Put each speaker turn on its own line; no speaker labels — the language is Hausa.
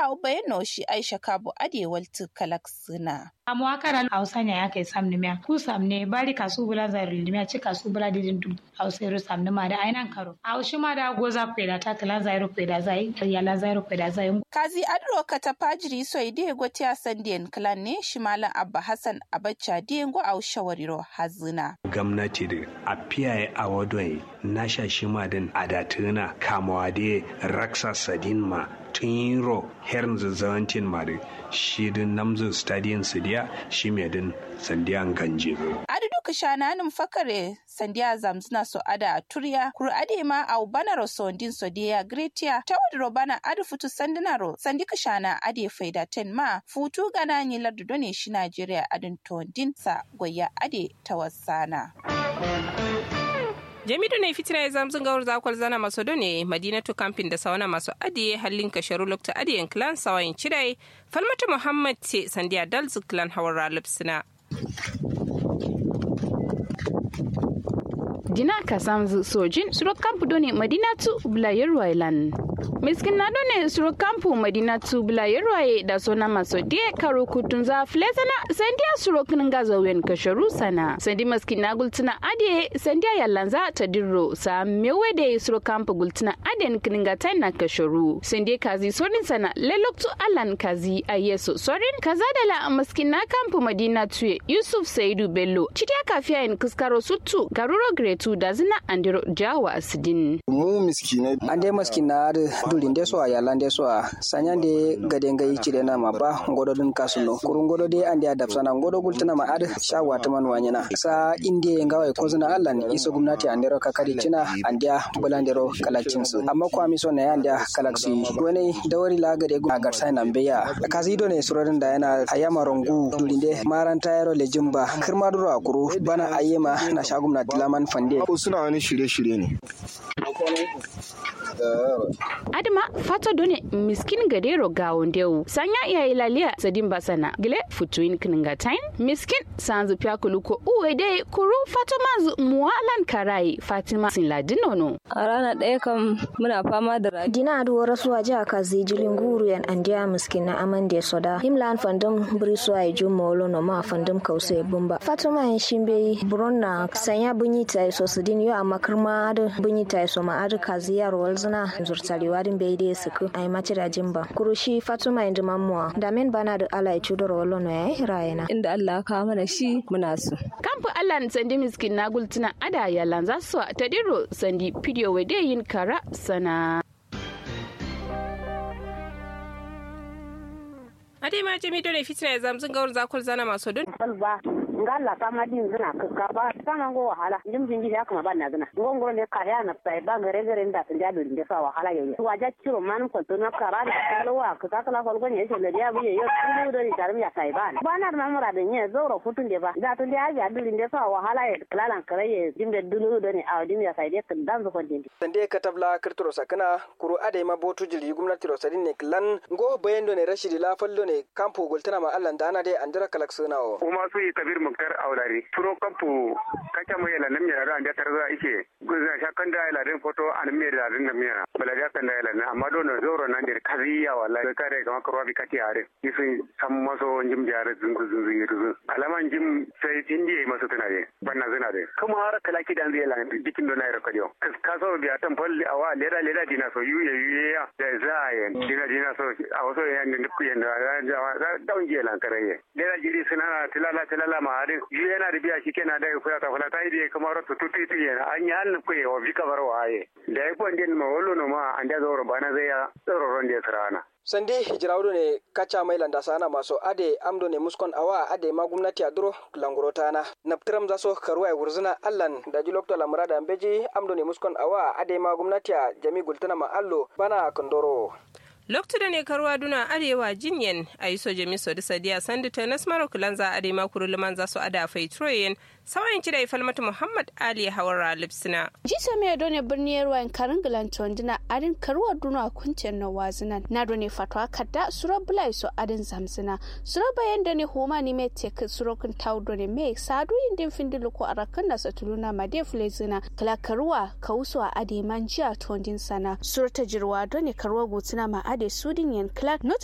au bayano shi aisha kabo ade waltu kalak suna
amo akara hausa ne aka samni miya ku samne bari kasu bula zari limiya ci kasu bula didin dum hausa ru samni ma da ainan karo a shi ma da goza kweda ta kala zairu kweda zai yala zairu kweda zai
kazi adro kata pajiri so ide gotiya sandiyan clan ne shi malam abba hassan abacha diengo au shawariro hazina
gwamnati da a fiyaye a wadon na shashi ma din adatuna kamawa da raksa sadin ma tun ro herin zazzawantin ma da shi din namzin stadium sidiya shi mai din sandiyan ganje
adu duka shananin fakare sandiya zamzuna so ada a turya kuru ade ma au banaro sondin so diya gretia ta wadro bana adu futu sandinaro sandika shana ade faida ten ma futu gana ni lardu done shi najeriya adin tondin sa goya ade tawassana
jamidu ne fitina ya zamzun gawar zakwal zana maso ne madinatu kamfin da sauna masu adiye hallin kasharu lokta adiyen clan sawayin cirai falmata muhammad ce sandiya dalzu clan hawar ralib suna
dina ka samzu sojin suro kampu doni madinatu bulayar wailan miskin na done suro kampu madinatu bulayar waye da sona maso die karo kutun za flesana sandiya suro kininga zawen kasharu sana sandi miskin na gultuna ade sandiya yallanza ta dirro sa mewe da suro kampu gultuna ade kininga ta na kasharu sandiya kazi sorin sana leloktu alan kazi ayeso sorin kaza da la miskin na kampu madinatu yusuf saidu bello citiya kafiya in kuskaro sutu garuro gretu da zina andiro jawa asidin
mu miskinai an dai maskina da dulin de so ya lande so sanya de gade ngai cide na ma ba ngodo dun kasuno kurun ngodo de ande adap sana ngodo gultana ma ad shawa ta man wanyana sa inde ngawai ko zina Allah ne iso gumnati andero kakari cina andia bulandero kalakcin su amma ko ami so ne andia kalaksi wani dawari la gade gu agar sai nan beya kazi do ne surorin da yana ayama rongu dulin de maranta yaro le jimba kirma duro akuru bana ayema na shagum na dilaman fande
ko suna wani shirye-shirye ne
adama fato done miskin gadero gawondewu sanya iya ilaliya sadin basana gile futuin kningatain miskin sanzu pyakulu ko uwe dai kuru fato manzu muwalan karai fatima sin ladinono
a rana ɗaya kam muna fama da rafi
dina aduwa rasuwa jiha kazi jilin guru yan andiya miskin na amande soda himlan fandum briswa ya jumo olono ma fandum kause bumba fatima yan shimbe buronna sanya bunyi ta so sidin yo amma kirma adu bunyi ta so ma adu kazi yaro walzuna zurtari warin bai dai suku ai mace da jimba kurushi fatima yanzu mamuwa da men bana da ala ya cudar wallo no yayi hirayena
inda Allah ka mana shi muna so
kamfu Allah sandi miskin na gultuna ada yalan za su ta diro sandi video wede yin kara sana
ade ma jami dole fitina ya zamzun gawar zakwal zana masu don
ba ngalla kama din zina ka ba sama go wahala jim jin ya kuma ban na zina ngongoro ne ka ya na sai ba gare gare nda tun ja dole sa wahala yayi wa ja ciro man ko to na kara da kalwa ka ka kala ko ne shi da ya biye yo tun do ni tarim ya sai ba ba na ma mura da ne zoro futun de ba da tun da ya dole ne sa wahala ya klalan kare ya jim da dulu do ne a jim ya sai de kan dan zo kon din
sande ka tabla kirturo sakana kuru ade ma botu jili gumnati rosadin ne klan go bayendo ne rashidi la fallo ne kampo goltana ma Allah dana dai andira kalaksuna o
kuma su yi kabir muktar aulari turo kampu kacha mo yela nem yara anda tarza ike guza shakan da yela den foto an me da den nem yara bala ja kan da yela na amma do no zoro nan der kaziya wallahi kare kama karwa bi kati are isu sam maso njim jare zungu zungu yiru alama njim sai tindi maso tanare banna zina de kuma har kala ki dan yela dikin do na yara kadiyo kaso biya tan falli awa leda leda dina so yuye yuye ya da zayen dina dina so a waso yan ne ku yan da daun je lan kare leda jiri suna tilala tilala ma harin yu yana da biya shi kenan da ku ta fala ta ide kamar to tutu tu yana an yi hannun ku wa bi kamar waye da ya kwan din ma wallo no ma an da zoro bana zai ya tsoro ron da sarana
sande hijirawdo ne kacha mai landa sana maso ade amdo ne muskon awa ade ma gumnati aduro languro tana naptiram zaso karuwa wurzuna allan da julokto lamurada beji amdo ne muskon awa ade ma gumnati a jami gultana ma allo bana kondoro
loktu da ne karuwa duna arewa jinyen a yi soje miso da sadiya sandu ta nasmaro kulanza a ma kuru liman za su ada fai troyen sawayin cida ya falmata muhammad ali hawara lipsina
jisa mai done birni yarwa in karin gilanton dina arin karuwa duna kunciyar na wazinan na done fatwa kadda sura bulai so adin zamzina sura bayan da ne homa ni mai tek surokin tau done mai sadu yin din findilu ko arakan da satuluna ma de fulezina kala karuwa ka wusu a ade man jiya tondin sana sura ta jirwa done karuwa gutuna ma ade sudin yan clark not